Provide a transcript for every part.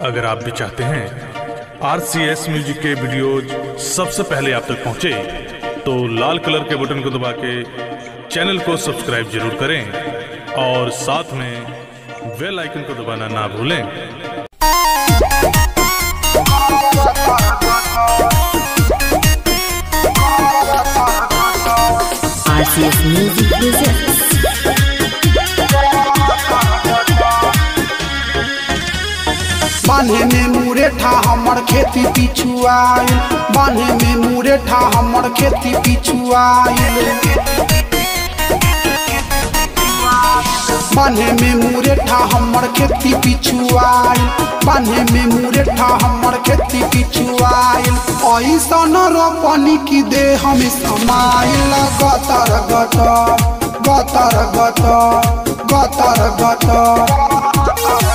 अगर आप भी चाहते हैं आर सी एस म्यूजिक के वीडियोज सबसे पहले आप तक पहुंचे तो लाल कलर के बटन को दबा के चैनल को सब्सक्राइब जरूर करें और साथ में बेल आइकन को दबाना ना भूलें RCS Music presents बान्हे में मुरेठा हमर खेती पिछुआइल बान्हे में मुरेठा हमर खेती पिछुआइल बान्हे में मुरेठा हमर खेती पिछुआइल बान्हे में मुरेठा हमर खेती पिछुआइल ऐसन रोपनी की दे हम समाइल गतर गत गतर गत गतर गत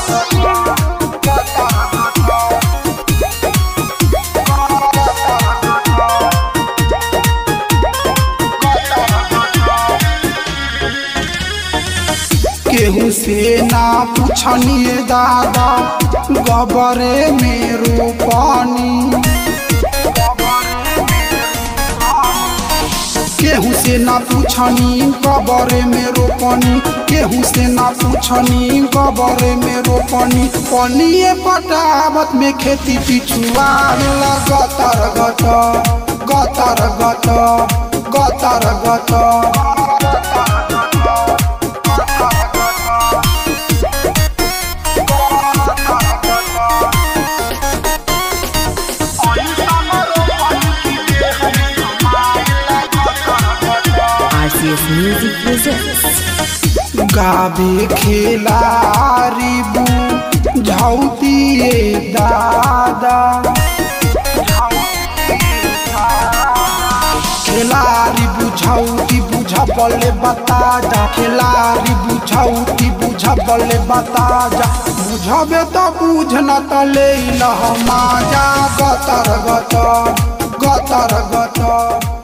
केहू से ना पूछनिए दादा गबरे में रोपनी केहू से ना पूछनी गबरे में रोपनी केहू से ना पूछनी गबरे में रोपनी पनिए पटावत में खेती पिछुआ गतर गत गतर गत गतर गत RCS Music presents गावे खेलारी बू झौतिए दादा खेलारी बुझौती बुझबले बता जा खेलारी बुझौती बुझबले बता जा बुझबे तो बुझ न त ले लहमा जा गतर गत गतर गत